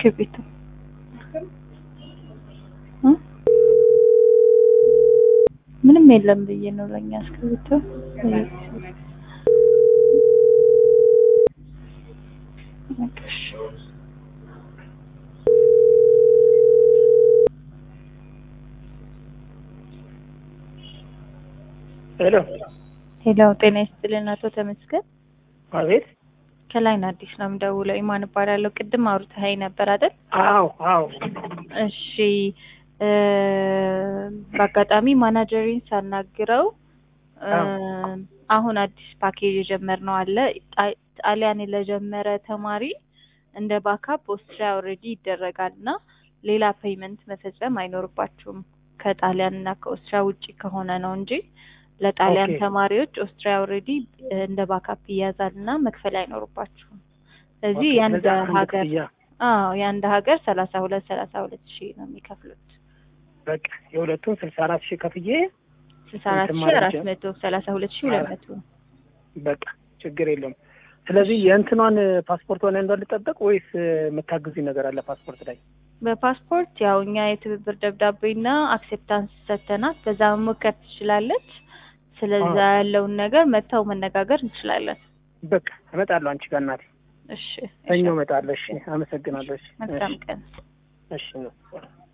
እስክሪብቶ እ? ምንም የለም ብዬ ነው ለኛ እስክሪብቶ በቃ እሺ። ሄሎ ሄሎ ጤና ይስጥልን አቶ ተመስገን አቤት ከላይን አዲስ ነው የምደውለው ኢማን እባላለሁ ቅድም አውርተኸኝ ነበር አይደል አዎ አዎ እሺ እ በአጋጣሚ ማናጀሪን ሳናግረው እ አዎ። አሁን አዲስ ፓኬጅ የጀመርነው አለ ጣ- ጣሊያን ለጀመረ ተማሪ እንደ ባካፕ ኦስትሪያ ኦልሬዲ ይደረጋል እና ሌላ ፔይመንት መፈጸም አይኖርባችሁም ከጣሊያን እና ከኦስትሪያ ውጪ ከሆነ ነው እንጂ ለጣሊያን ኦኬ። ተማሪዎች ኦስትሪያ ኦልሬዲ እንደ ባካፕ ይያዛል እና መክፈል አይኖርባችሁም ስለዚህ ኦኬ፣ የአንድ ስለዚህ አንድ ሀገር ክፍያ አዎ የአንድ ሀገር ሰላሳ ሁለት ሰላሳ ሁለት ሺህ ነው የሚከፍሉት በቃ የሁለቱን ስልሳ አራት ሺህ ከፍዬ ስልሳ አራት እንትን ሺህ ማለት አራት ይቻላል። መቶ ሰላሳ ሁለት ሺህ ሁለት መቶ በቃ ችግር የለውም። ስለዚህ የእንትኗን ፓስፖርት ሆነ እንደልጠበቅ ወይስ የምታግዙኝ ነገር አለ ፓስፖርት ላይ? በፓስፖርት ያው እኛ የትብብር ደብዳቤና አክሴፕታንስ ሰጥተናት በዛ መሞከር ትችላለች። ስለዛ አዎ። ያለውን ነገር መጥተው መነጋገር እንችላለን። በቃ እመጣለሁ አንቺ ጋር እናቴ። እሺ ሰኞ እሺ። እመጣለሁ። እሺ፣ አመሰግናለሁ። እሺ፣ መልካም ቀን። እሺ ነው